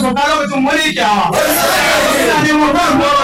so ka lokacin wani kyawa ina neman ban goro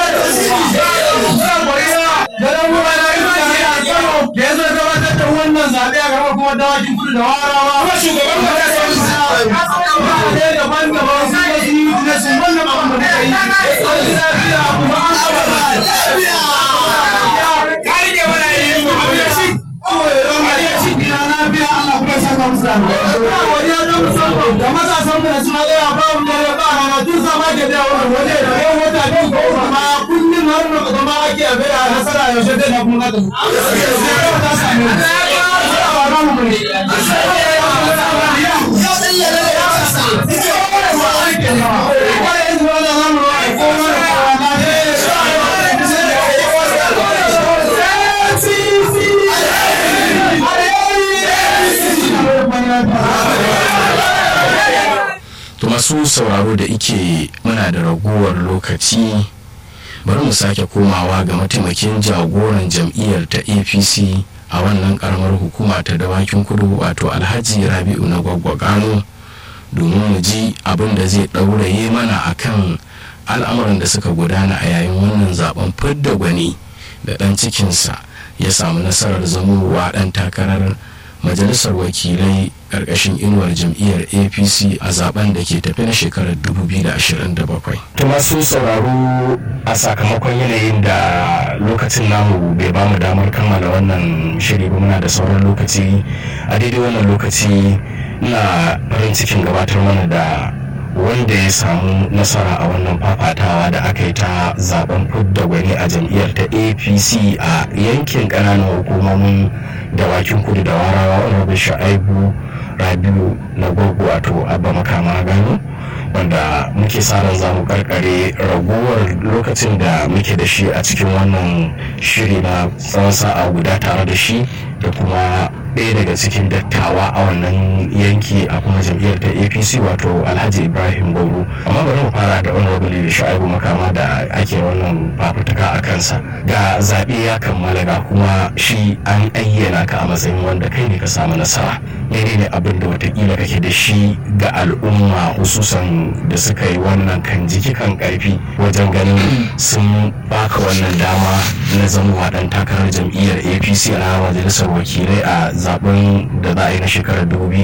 da dan ruwa na yi mutane a Kano da ya zo gabatar da wannan zaɓe a gaba kuma dawakin kudu da warawa kuma shugaban mutane daban-daban sun yi sun yi business wannan abin da muka yi an ji lafiya kuma an saba lafiya kai ne wani yi mu abu ya ci ina lafiya Allah kuma ya saka musu da wani ya musamman da matasan da suna tsaya ba mu da ba rana tun sama ke da wannan waje da yau wata biyu ko kuma kullum har na zama ake a bai a nasara yaushe zai na kuma ta sai ta same mu ba ra mu ne to masu sauraro da ike muna da raguwar lokaci bari mu sake komawa ga mataimakin jagoran jam'iyyar ta apc a wannan karamar hukuma ta dawakin kudu wato alhaji rabi'u na gwaggwagano domin mu ji abin da zai ɗauraye mana akan al'amuran da suka gudana a yayin wannan zaben fidda gwani da ɗan cikinsa ya samu nasarar zamowa ɗan takarar majalisar wakilai ƙarƙashin inuwar jam'iyyar apc a zaben da ke tafi na shekarar 2027 to masu sauraro a sakamakon yanayin da lokacin namu bai bamu damar kammala wannan shiri ba muna da sauran lokaci a daidai wannan lokaci na farin cikin gabatar mana da wanda ya samu nasara a wannan fafatawa da aka yi ta zaben fudda gwani a jam'iyyar ta apc a yankin ƙananan hukumomin dawakin kudu da warawa rabi sha'aibu rabiu na gwaggo wato abba makama gano wanda muke sa ran za mu karkare ragowar lokacin da muke da shi a cikin wannan shiri na tsawon sa'a guda tare da shi da kuma ɗaya daga cikin dattawa a wannan yanki a kuma jam'iyyar ta apc wato alhaji ibrahim goro amma bari mu fara da honorable da sha'ibu makama da ake wannan fafutuka a kansa ga zaɓe ya kammala ga kuma shi an ayyana ka a matsayin wanda kai ne ka samu nasara menene abin da watakila kake da shi ga al'umma hususan da suka yi wannan kan jiki kan karfi wajen ganin sun baka wannan dama na zama dan takarar jam'iyyar apc a majalisar wakilai a zaben da za a yi na shekarar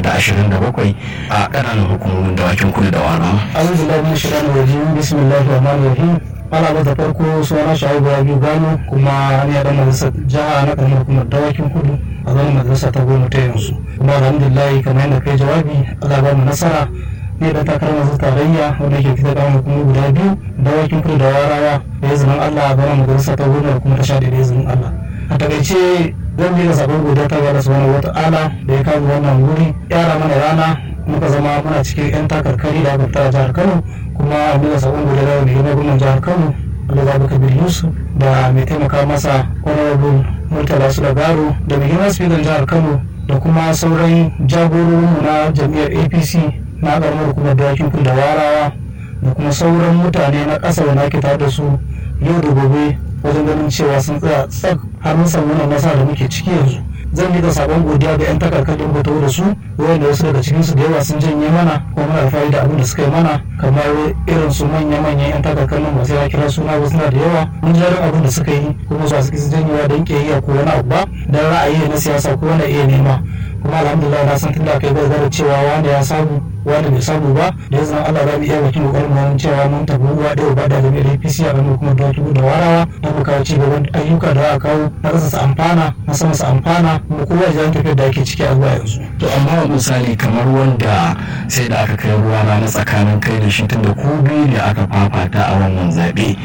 2027 a ƙananan hukumomin dawakin kudu da wara. أعوذ بالله من الشيطان الرجيم بسم الله الرحمن الرحيم ana da farko suna shaibu ya biyu gano kuma ni a dan majalisar jiha na karamar hukumar dawakin kudu a zama majalisa ta goma ta yanzu kuma alhamdulillah kamar yadda kai jawabi Allah ba mu nasara ne da takarar masu tarayya wanda ke fitar da kuma guda biyu dawakin kudu da warawa da izinin Allah a zama majalisa ta goma kuma ta sha da izinin Allah a takaice zan je da sabon godiya ta gada subhanahu wata'ala da ya kawo wannan wuri yara mana rana muka zama muna cikin 'yan takarkari da aka fita a jihar kano kuma muka sabon godiya da mai gwamnan jihar kano Allah Kabir Yusuf da mai taimaka masa honorable Murtala Sulagaro da mai girma speaker jihar Kano da kuma sauran jagororinmu na jam'iyyar APC na karamar hukumar dawakin kudu da warawa da kuma sauran mutane na ƙasa da ake tare da su yau da gobe wajen ganin cewa sun tsaya tsak har mun samu wannan nasara da muke ciki yanzu zan yi da sabon godiya ga 'yan takarkar da muka da su wanda wasu daga cikinsu da yawa sun janye mana kuma muna alfahari da abin da suka yi mana kamar irin su manya-manyan 'yan takarkar nan masu ya kira suna ba suna da yawa mun jarin abin da suka yi kuma su suke su janyewa don ƙiyayya ko wani abu ba don ra'ayi na siyasa ko wani iya nema kuma alhamdulillah na san tun da kai bai zara cewa wanda ya samu wanda bai samu ba da yanzu Allah za mu iya wakil kokarin mu cewa mun tafi ruwa da ba da jami'ar APC a ranar kuma da da warawa da mu kawo ci gaban ayyuka da aka kawo na ƙasa su amfana na sama su amfana kuma kowa ya tafiyar da ake ciki a zuwa yanzu. to amma misali kamar wanda sai da aka kai ruwa rana tsakanin kai da shi tunda ku biyu ne aka fafata a wannan zaɓe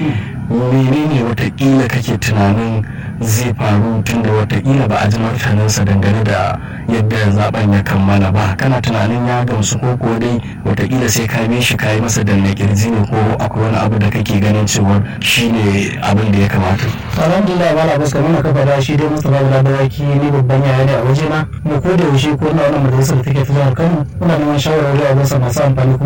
menene watakila kake tunanin zai faru tunda watakila ba a ji martaninsa dangane da yadda zaben ya kammala ba kana tunanin ya gamsu ko ko dai watakila sai ka bi shi ka yi masa danna kirji ne ko akwai wani abu da kake ganin cewa shine abin da ya kamata alhamdulillah ba la fuska muna kafa da shi dai mustapha bala dawaki ni babban yaya ne a wajena mu ko da yaushe ko na wannan majalisar da take ta jihar kano muna neman shawarwari a wasu masu amfani kuma